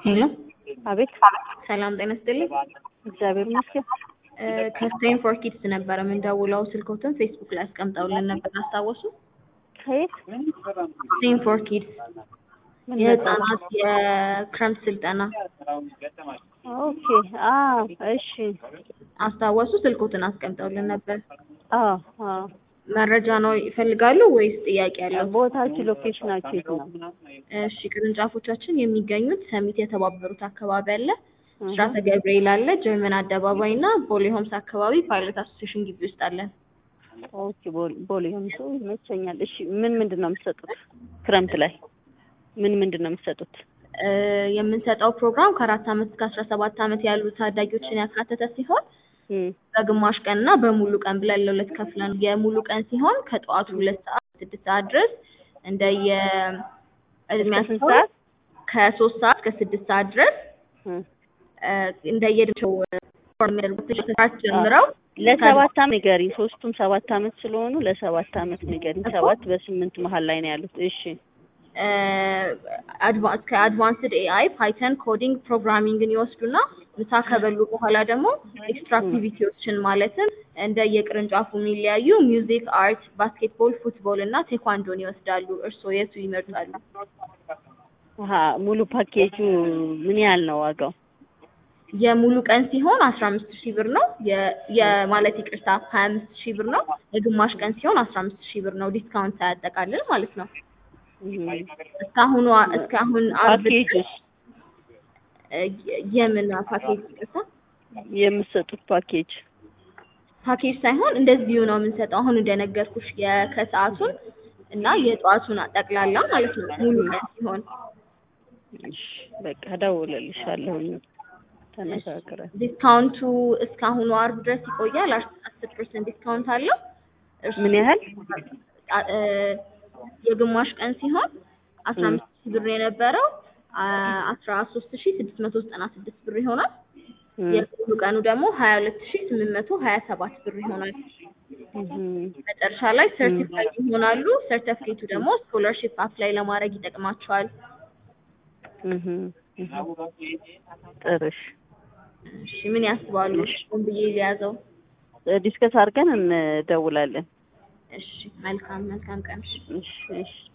ሄሎ አቤት ሰላም ጤና ይስጥልኝ። እግዚአብሔር ይመስገን። ከስቴም ፎር ኪድስ ነበረ የምንደውለው። ስልኮትን ፌስቡክ ላይ አስቀምጠውልን ነበር አስታወሱ? ከየት ስቴም ፎር ኪድስ ምን የህፃናት የክረምት ስልጠና ኦኬ አ እሺ አስታወሱ? ስልኮትን አስቀምጠውልን ነበር። አ አ መረጃ ነው ይፈልጋሉ ወይስ ጥያቄ ያለው? ቦታችሁ ሎኬሽናችሁ የት ነው? እሺ ቅርንጫፎቻችን የሚገኙት ሰሚት የተባበሩት አካባቢ አለ፣ ስራተ ገብርኤል አለ፣ ጀርመን አደባባይ እና ቦሌ ሆምስ አካባቢ ፓይለት አሶሲዬሽን ግቢ ውስጥ አለን። ኦኬ ቦሌ ቦሌ ሆምሱ ይመቸኛል። እሺ ምን ምንድን ነው የምትሰጡት? ክረምት ላይ ምን ምንድን ነው የምትሰጡት? እ የምንሰጠው ፕሮግራም ከአራት ዓመት እስከ አስራ ሰባት ዓመት ያሉ ታዳጊዎችን ያካተተ ሲሆን እም በግማሽ ቀን እና በሙሉ ቀን ብለን ለሁለት ከፍለን የሙሉ ቀን ሲሆን ከጠዋቱ ሁለት ሰዓት ስድስት ሰዓት ድረስ እንደየ ስንት እድሜያቸው ሰዓት? ከሶስት ሰዓት እስከ ስድስት ሰዓት ድረስ እም እ እንደየእድሜያቸው የሚያደርጉት ሰዓት ጀምረው ለሰባት ዓመት ንገሪኝ። ሶስቱም ሰባት ዓመት ስለሆኑ ለሰባት ዓመት ንገሪኝ። ሰባት በስምንት መሀል ላይ ነው ያሉት። እሺ አድቫንስ ከአድቫንስድ ኤአይ ፓይተን ኮዲንግ ፕሮግራሚንግን ይወስዱና ምሳ ከበሉ በኋላ ደግሞ ኤክስትራ አክቲቪቲዎችን ማለትም እንደ የቅርንጫፉ የሚለያዩ ሚውዚክ፣ አርት፣ ባስኬትቦል፣ ፉትቦል እና ቴኳንዶን ይወስዳሉ። እርስዎ የቱ ይመርጣሉ? አሀ ሙሉ ፓኬጁ ምን ያህል ነው ዋጋው? የሙሉ ቀን ሲሆን አስራ አምስት ሺህ ብር ነው። የ- የማለት ይቅርታ ሀያ አምስት ሺህ ብር ነው። የግማሽ ቀን ሲሆን አስራ አምስት ሺህ ብር ነው። ዲስካውንት ሳያጠቃልል ማለት ነው። እም እስካሁኑ እስካሁን አርብ ፓኬጁስ እ የምን ፓኬጅ ይቅርታ የምትሰጡት ፓኬጅ ፓኬጅ ሳይሆን እንደዚሁ ነው የምንሰጠው። አሁን እንደነገርኩሽ የከሰዓቱን እና የጠዋቱን ጠቅላላ ማለት ነው ሙሉ ቀን ሲሆን እሺ በቃ እደውልልሻለሁኝ ተነጋግረን ዲስካውንቱ እስካሁኑ አርብ ድረስ ይቆያል። አስር ፐርሰንት ዲስካውንት አለው። እርሱ ምን ያህል አ- እ የግማሽ ቀን ሲሆን አስራ አምስት ሺህ ብር የነበረው አ- አስራ ሶስት ሺህ ስድስት መቶ ዘጠና ስድስት ብር ይሆናል። እም የሙሉ ቀኑ ደግሞ ሀያ ሁለት ሺህ ስምንት መቶ ሀያ ሰባት ብር ይሆናል። እም መጨረሻ ላይ ሰርቲፋይድ ይሆናሉ። ሰርተፍኬቱ ደግሞ ስኮለርሺፕ አፕላይ ለማድረግ ይጠቅማቸዋል። እም እም ጥሩ እሺ እሺ ምን ያስባሉ? ሆን ብዬ ሊያዘው። ዲስከስ አድርገን እንደውላለን። እሺ መልካም መልካም ቀን። እሺ እሺ